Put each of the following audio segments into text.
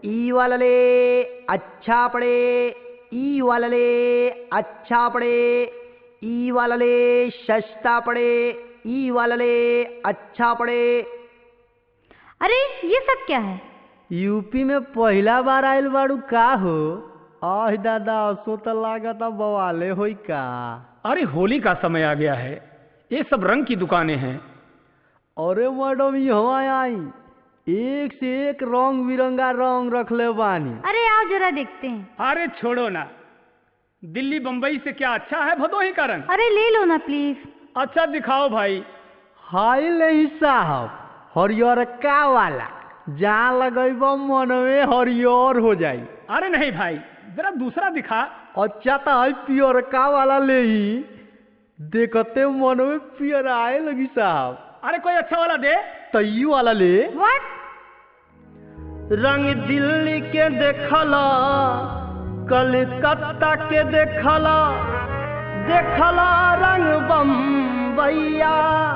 ई वाला ले अच्छा पड़े ई वाला ले अच्छा पड़े ई वाला ले सस्ता पड़े ई वाला ले अच्छा पड़े अरे ये सब क्या है यूपी में पहला बार आयल बाड़ू का हो आह दादा सो तो लागत बवाले होई का अरे होली का समय आ गया है ये सब रंग की दुकानें हैं अरे मैडम यहाँ आई एक से एक रंग बिरंगा रंग रखले बानी अरे आओ जरा देखते हैं अरे छोड़ो ना दिल्ली बम्बई से क्या अच्छा है भदोही का रंग अरे ले लो ना प्लीज अच्छा दिखाओ भाई हाय नहीं साहब हरियर का वाला जहाँ लगेब मन में हरियर हो जाई अरे नहीं भाई जरा दूसरा दिखा अच्छा तो है पियर का वाला ले ही देखते मन में पियर आए लगी साहब अरे कोई अच्छा वाला दे तई वाला ले व्हाट रंग दिल्ली के देखला कलकत्ता के देखला देखला रंग बम्बैया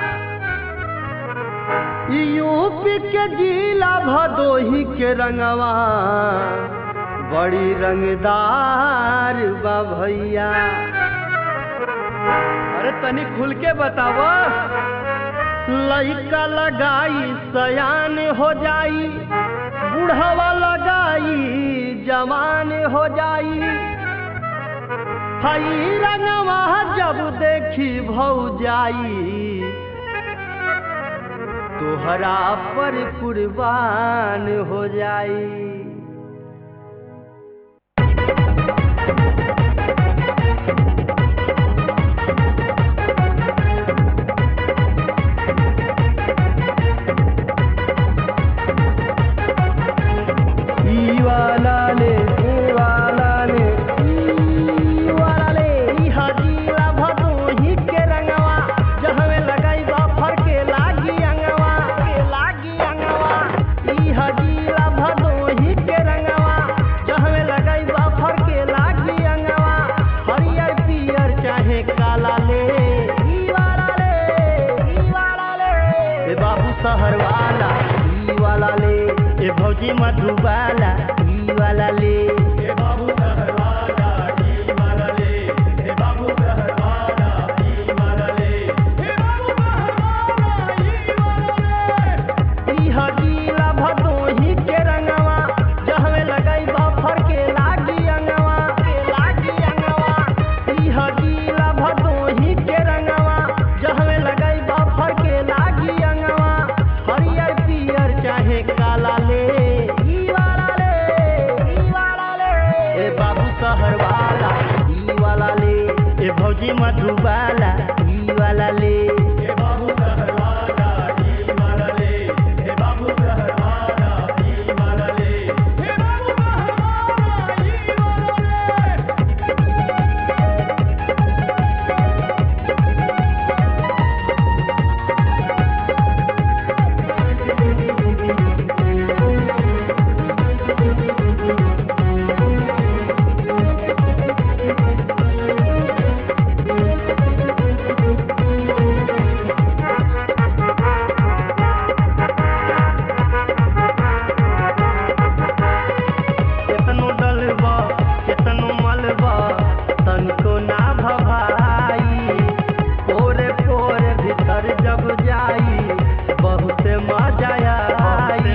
यूपी के जिला भदोही के रंगवा बड़ी रंगदार बा भैया अरे तनी खुल के बतावा लइका लगाई सयान हो जाई बुढ़वा लगाई जवान हो जाई हई रंगवा जब देखी भौ जाई तोहरा पर कुर्बान हो जाई ई वाला ले ई वाला ले ई वाला ले ई हजीरा भदोही के रंगवा जहवे लगाई बा फर के लागी अंगवा के लागी अंगवा ई हजीरा भदोही के रंगवा जहवे लगाई बा फर के लागी अंगवा हरियर पियर चाहे काला ले ई वाला ले ई वाला ले ए बाबू शहर वाला ई वाला ले ए भौजी मधुबाला ई वाला ले ए बाबू सहरवाला ई वाला ले ए बाबू सहरवाला ई वाला ले ए बाबू सहरवाला ई वाला ले ई हजीला भदोही के रंगवा जहवे लगाई बाफर के लागी अंगवा के लागी अंगवा ई हजीला भदोही के रंगवा जहवे लगाई बाफर के लागी अंगवा हरियर पियर चाहे काला ले ई वाला ले ई वाला ले ए बाबू शहर वाला ई वाला ले ए भौजी मधुबाला ई वाला ले ए बाबू सहरवाला ई वाला ले ए बाबू सहरवाला ई वाला ले ए बाबू सहरवाला ई वाला ले केतनो डलबा केतनो मलबा तनको ना भभाई पोरे पोरे भीतर जब जाई बहुत मजा आई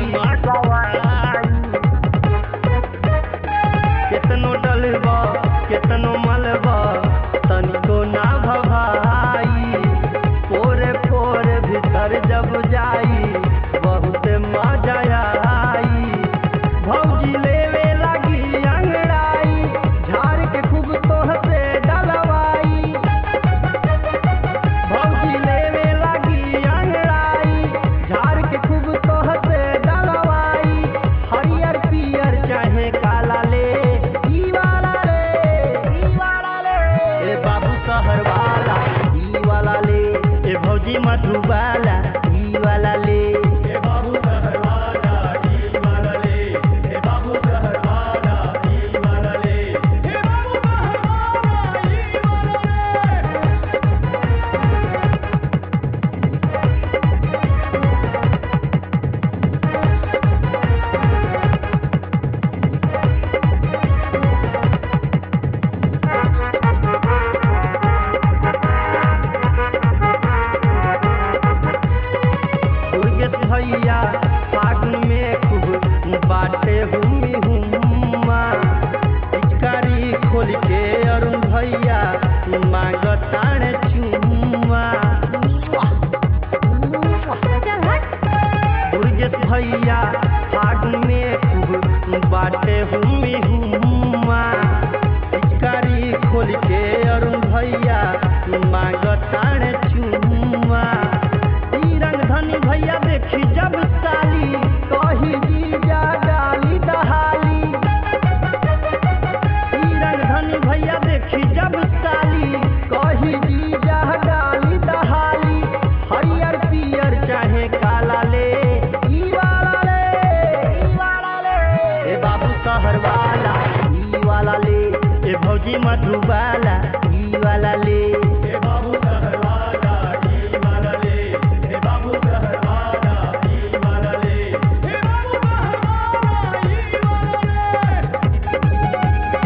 केतनो डलबा केतनो मलबा तनको ना भभाई पोरे पोरे भीतर जब जाई बहुत मजा आई भौजी लेवे लगी अंगड़ाई झाड़ के खूब तोहसे डलवाई भौजी लेवे लगी अंगड़ाई झाड़ के खूब तोहसे डलवाई हरियर पियर चाहे काला ले ई वाला ले ई वाला ले ए बाबू शहर वाला ई वाला ले ए भौजी मधुबाला ई भैया फागुन में खूब बाटे हुमी हुम्मा पिचकारी खोल के अरुण भैया मांगताड़ चुम्मा चल हट दुर्गेश भैया फागुन में खूब बाटे हुमी हुम्मा पिचकारी खोल के अरुण भैया मांगताड़ चुम्मा ई रंग धनी भैया देखी जब साली कही जीजा डाली दहाली ई रंग धनी भैया देखी जब साली कही जीजा डाली दहाली हरियर पियर चाहे काला ले ई वाला ले ई वाला ले ए बाबू शहर वाला ई वाला ले ए भौजी मधुबाला ई वाला ले हे बाबू सहरवाला ई वाला ले हे बाबू सहरवाला ई वाला ले हे बाबू सहरवाला ई वाला ले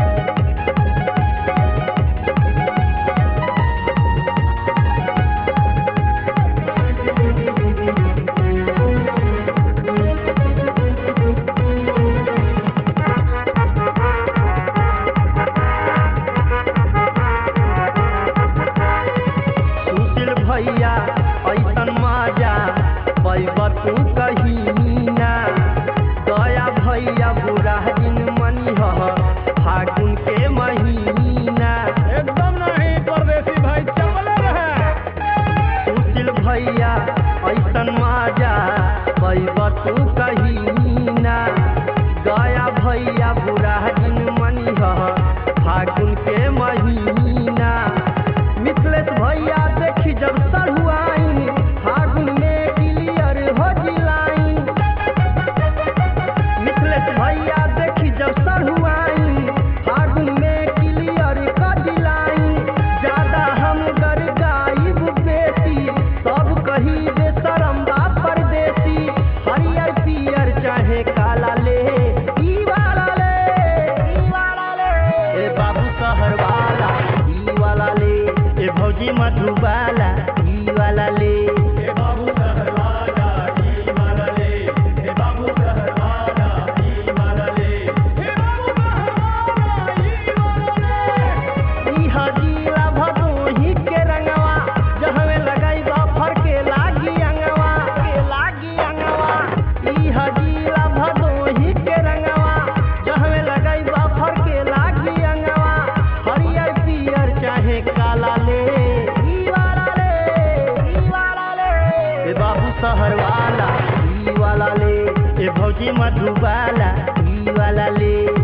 सुशील भैया ऐसन मजा पैब तू कहीं ना दया भैया बुरा दिन मनी ह फागुन के महीना एकदम नहीं परदेसी भाई चपले रहे सुशील भैया ऐसन मजा पैब तू कहीं ना दया भैया बुरा दिन मनी ह फागुन के महीना मिथिलेश भैया देखी जब सढ़ुआइन फागुन में क्लियर हो जिलाइन मिथिलेश भैया देखी जब सढ़ुआइन फागुन में क्लियर हो जिलाइन ज्यादा हम गर गाइब बेटी सब कही दे सरम्बा परदेसी हरियर पियर चाहे काला ले ई वाला ले ई वाला ले ए बाबू शहर वाला ई वाला ले ए भौजी मधुबाला ई वाला ले हे बाबू सहरवाला ई वाला ले हे बाबू सहरवाला ई वाला ले हे बाबू सहरवाला ई वाला ले ई हजीला भदोही के रंगवा जहवे लगई बफर के लागी अंगवा के लागी अंगवा ई हजीला भदोही के रंगवा जहवे लगई बफर के लागी अंगवा हरियर पियर चाहे काला ले ई वाला ले ई वाला ले ए बाबू शहर वाला ई वाला ले ए भौजी मधुबाला ई वाला ले